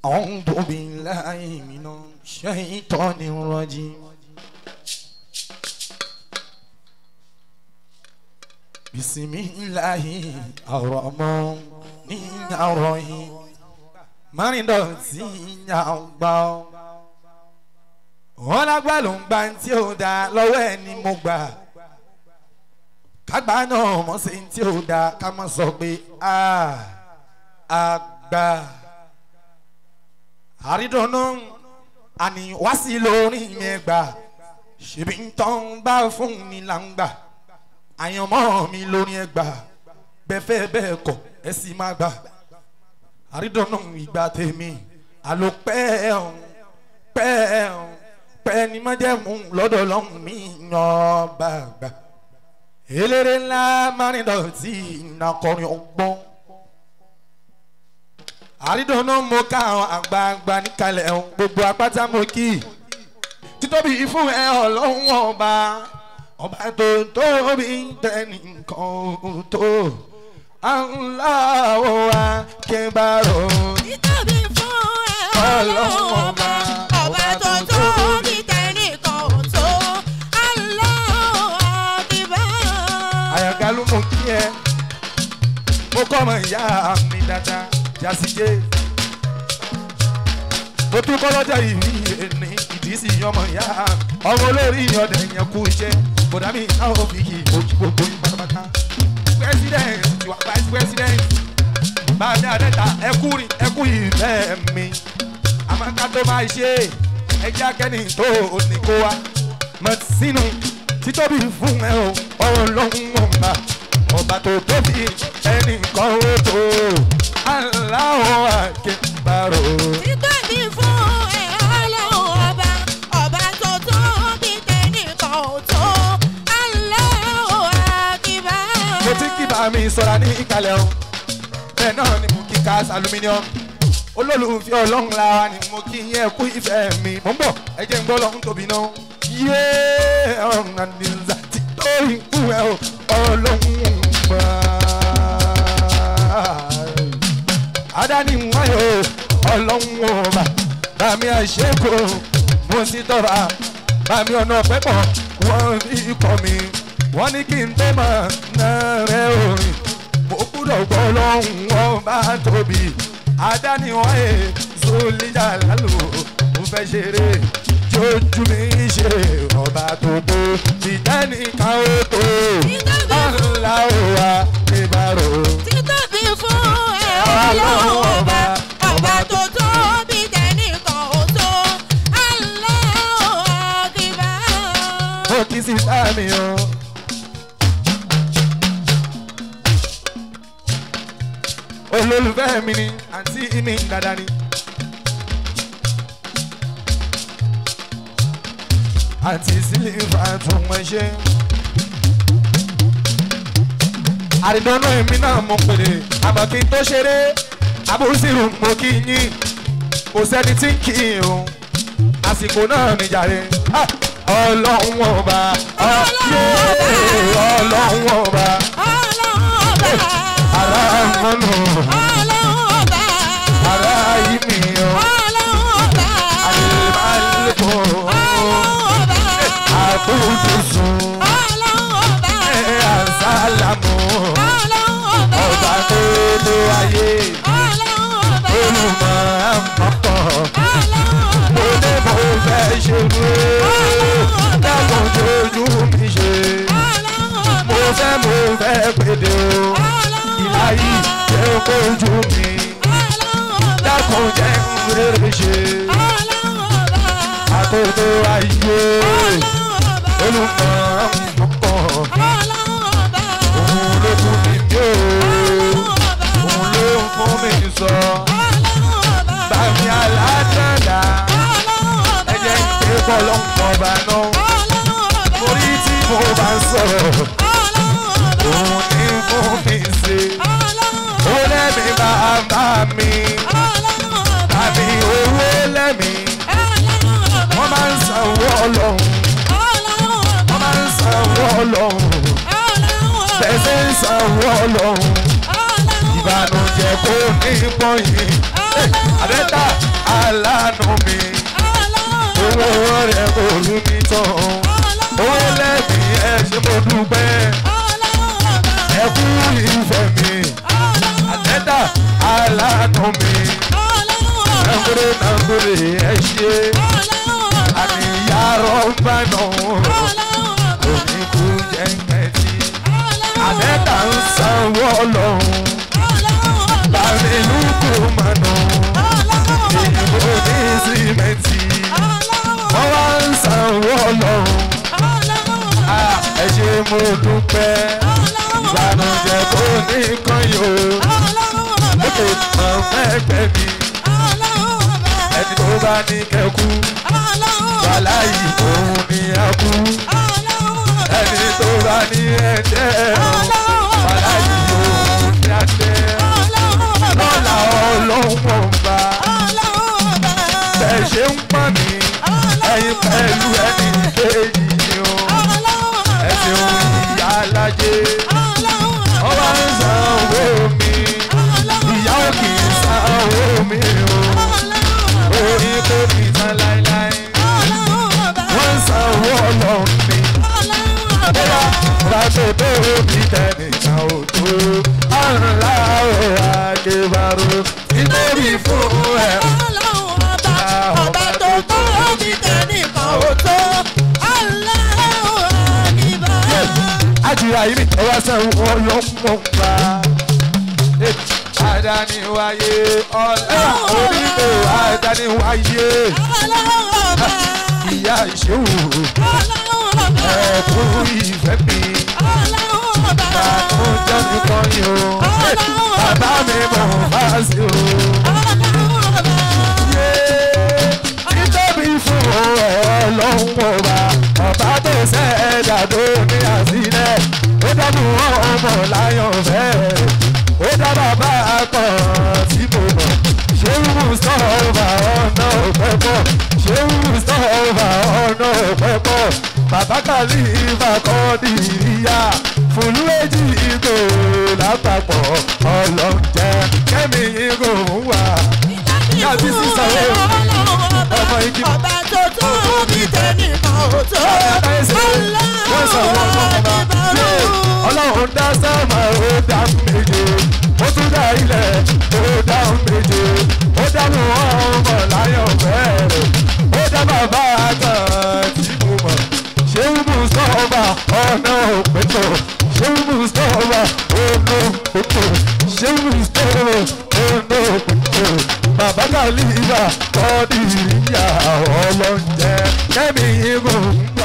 أعوذ بالله من الشيطان الرجيم بسم الله الرحمن الرحيم márùn dọ̀tí yàgbá ọ́ wọn lágbá ló ń gba tí ó da lọ́wọ́ ẹ̀ ni mo gbà kágbá náà mọ̀ sí tí ó da ká mọ̀ sọ pé a àgbà àrídọ́nà àní wá sí lórí mi gbà ṣèbí ń tán bá fún mi là ń gbà àyànmọ́ mi lórí ẹ gbà bẹ́ẹ̀ fẹ́ bẹ́ẹ̀ kọ̀ ẹ sì má gbà àrídọ́nà ìgbà tèmi àlò pẹ́ ọ̀hún pẹ́ ọ̀hún pẹ́ ni má jẹ́ mú lọ́dọ̀ lọ́hùn mi yan bàgbà eléré ńlá márìndọ̀tì ìnàkọrin ọgbọ́n àrídọ́nà mo ká àwọn àgbààgbà níkàlẹ̀ ọ̀hún gbogbo apáta mo kì í títóbi fún ẹ ọlọ́run ọba ọba tó tóbi tẹnìkan tó aláwọ̀ akébárò Títóbi fún ẹ ọlọ́run ọba, ọba tó tóbi tẹnìkan ò tó. Allahu Akbar. àyàgá ló mú kí ẹ mo kọ́ ọmọ ìyá mi dáadáa jásíjé mo tún kọ́ lọ́jà ìrí ẹni ìdí sí ọmọ ìyá ọmọ olórí ọ̀dẹ̀ yẹn kú iṣẹ́ bọ̀dá mi náà ó fi kì í ojú gbogbo yín pátápátá president tiwa vice president bàdé àdẹ́ta ẹkú rìn ẹkú ìfẹ́ mi àmọ́ká tó máa ṣe ẹjẹ́ akẹ́ni tó ní kó wa mọ̀ sínú títóbi fún ẹ o ọlọ́run ọba ọba tó tóbi ẹnì kan ó tó aláwọ̀ akẹ́bàrò. Títóbi fún ẹ ọlọ́run ọba, ọba tó tóbi tẹnìkan ò tó. Allahu Akbar. mo ti kí bá mi sọ̀rọ̀ ní ìkàlẹ̀ o bẹ́ẹ̀ náà ni mo kí gas aluminium olólùfẹ́ ọlọ́run lára ni mo kí yẹn kú ìfẹ́ mi mo ń bọ̀ ẹ jẹ́ ń gbọ́ lọ́hún tóbi náà yé ọ̀run àdìsá tí tó ikú ẹ o ọlọ́run gbà. adani wáyé o ọlọ́run ọba bàmí àṣekò mo sì tọ́ra bàmí ọ̀nà pẹ́pọ̀ wọ́n fi kọ́ mi wọ́n ní kí n tó máa ná rẹ̀ orin mo gbúdọ̀ gbọ́ lọ́hùn wọn bá tóbi adániwọ̀n ẹ̀ sólíjà lálù mo fẹ́ ṣeré jójú mi ṣe ọba tó tó tìtẹ́nìkan ó tó aláwọ̀ ìbárò. Títóbi fún ẹ ọlọ́run ọba, ọba tó tóbi tẹnìkan ò tó. Allahu Akbar. ó kí sí sáàmì o. olólùfẹ́ mi ni àǹtí mi dáadáa ni. àǹtí sílífà tún wọ́n ṣe. àrídọ́nà èmi náà mo pèrè àmọ́ kí n tó ṣeré abúrúsìrù mo kí yín kò sẹ́ni tí ń kí i o àsìkò náà nìjàre Ah! ọlọ́run ọba ọ̀yẹ́ ọlọ́run ọba Ọlọ́run ọba. ara mọ́nù Ọlọ́run ọba. ara yìí mi o Ọlọ́run ọba. àlùbáàlùkò Ọlọ́run ọba. àbújùsù Ọlọ́run ọba. ẹ̀ àsálàmù Ọlọ́run ọba. ọba tó lé ayé Ọlọ́run ọba. olùmọ̀ àmọ́kọ̀ Ọlọ́run ọba. mo ní mo fẹ́ ṣe wé dákun tójú mi ṣe Ọlọ́run ọba. mo fẹ́ mo fẹ́ péde o. ìlà yìí jẹ́ kójú mi dákun jẹ́ rere ṣe àkókò ayé olùkọ́ ọkọ̀ òun ló fún mi ní o òun ló ń fún mi sọ bàmí aládàáda ẹ jẹ́ pé bọ́lọ́pọ̀ bá ná orí tí mo bá sọ̀rọ̀ òun ní fún mi ṣe ó lẹ́mi bàbá mi tàbí owó lẹ́mi wọ́n máa ń sanwó ọlọ́run wọ́n máa ń sanwó ọlọ́run tẹ̀sí ń sanwó ọlọ́run ìbànújẹ́ kò ní pọ́yìn àdẹ́ta ẹ ṣe àníyàrá ọba náà oníkú jẹ́ńkẹ́tì àbẹ́ta ń sanwó ọlọ́run láàrin lùkù mọ́nà ìbò ní símẹ́ǹtì wọ́n wá ń sanwó ọlọ́run Ah, ẹ ṣe mo dúpẹ́ ìbànújẹ́ kò ní kan yóò lókè tán mẹ́gbẹ́ mi ẹni tó bá ní kẹ́kú wàhálà yìí òun ni a kú ẹni tó bá ní ẹ̀jẹ̀ wàhálà yìí òun ni a tẹ́ lọ́la ọlọ́wọ́n bá bẹ́ẹ̀ ṣe ń pọ̀ ní ẹ̀yin pẹ̀lú ẹni kejì ni o ẹ̀sìn ìyá alájẹ ọba ń sanwó mi ìyá ò kì í sanwó mi o orí kò kì í san láéláé wọ́n ń sanwó ọlọ́run mi bóyá ràtò tó bí tẹnìkan ò tó àrùnlá ò àdébàrò nítorí fún ẹ. Ọba tó tó bí tẹnìkan ò tó, Allahu Akbar. àjùrà yìí nìkan wá sanwó ọlọ́mọ gbà. Adániwáyé ọ̀la onílé adániwáyé ìyá ìṣòwò ẹ̀kún ìfẹ́ mi bàtún jẹ́ mi kan yìí o bàbá mi mọ̀ bá sí o. Yé, Títóbi fún ọlọ́run ọba ọba tó ṣẹ̀dá tó ní àsílẹ̀ ó dábò ọmọ láyọ̀ fẹ́ ó dá bàbá kan tí mo mọ̀ ṣé mustapha ọ̀nà òpẹ́ pọ̀ ṣé mustapha ọ̀nà òpẹ́ pọ̀ bàbá kàlífà kọ́ dìríyà fúlú èjì ìgò lápapọ̀ ọlọ́jẹ́ kẹ́mi ìgò ń wà yàtí sísọ ọmọ igi Ọba tó tó bí tẹnìkan ò tó, Allahu Akbar. ọlọ́run dá sáàmà ó dá méje ó tún dá ilẹ̀ ó dá méje ó dá mú ọmọ láyọ̀ bẹ́ẹ̀rẹ̀ ó dá bàbá kan tí mo mọ̀ ṣé mustapha ọ̀nà òpètò ṣé mustapha ọ̀nà òpètò ṣé mustapha ọ̀nà òpètò bàbá kàlífà kọ́ ní ìyá ọlọ́njẹ kẹ́mi ìgò ń gbé.